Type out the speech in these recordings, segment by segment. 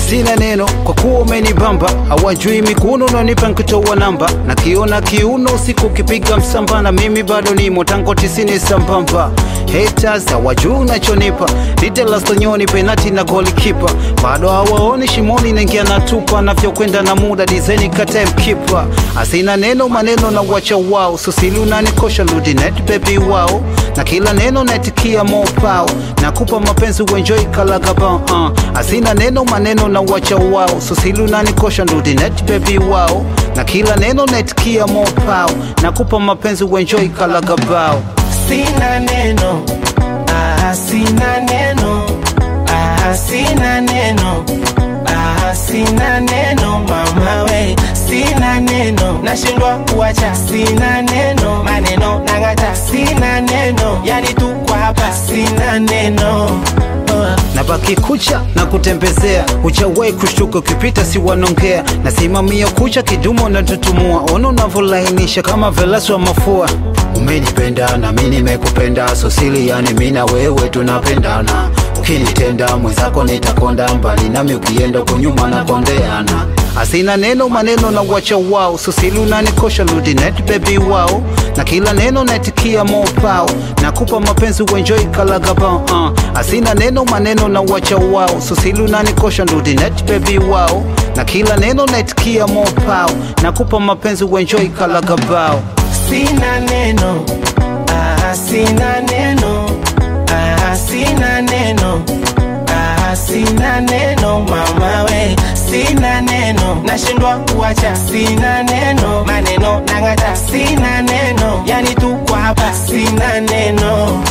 sina neno kwa kuwa umenibamba hawajui mikuno unanipa nkitoa namba na kiona kiuno siku kipiga msamba na mimi bado nimo tango tisini sambamba haters hawajui unachonipa litelastonyoni penati na golikipa bado hawaoni shimoni naingia na tupa navyokwenda na muda dizaini kata mkipa asina neno maneno na wacha wao susili unanikosha ludinet bebi wao na kila neno naitikia mopao nakupa mapenzi uenjoi kalagaba uh. asina neno maneno na wacha wao susili unanikosha ludinet bebi wao na kila neno naitikia mopao nakupa mapenzi uenjoi kalagabao sina neno ah, sina neno ah, sina neno ah, sina neno mama we sina neno nashindwa kuacha sina neno maneno nang'ata sina neno yani tuko hapa sina neno oh. na baki kucha na kutembezea uchawai kushtuka ukipita si wanongea nasimamia kucha kidumo na tutumua ona unavyolainisha kama velasi wa mafua umenipenda na mi nimekupenda sosili yani mi na wewe tunapendana ukinitenda mwenzako nitakonda mbali nami ukienda kunyuma na kondeana asina neno maneno na wacha wao susili unanikosha ludinet bebi wao na kila neno naitikia mopao nakupa mapenzi uenjoi kalagaba uh. asina neno maneno na wacha wao susili unanikosha ludinet bebi wao na kila neno naitikia mopao nakupa mapenzi uenjoi kalagabao sina neno ah, sina neno ah, sina neno ah, sina neno mama we sina neno nashindwa kuacha sina neno maneno nang'ata sina neno yani tuko hapa sina neno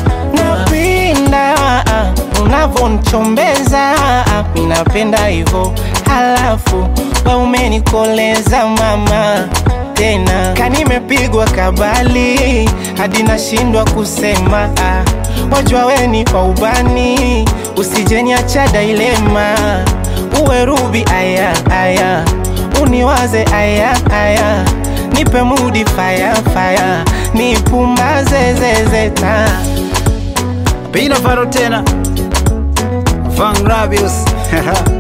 napenda ah, unavyonichombeza ah, minapenda hivyo halafu we umenikoleza mama tena kanimepigwa kabali hadi nashindwa kusema ah, wajua weni wa ubani usijeniacha dailema uwe rubi aya aya uniwaze aya aya nipe mudi faya faya nipumbaze zezeta pina faro tena Van Rabius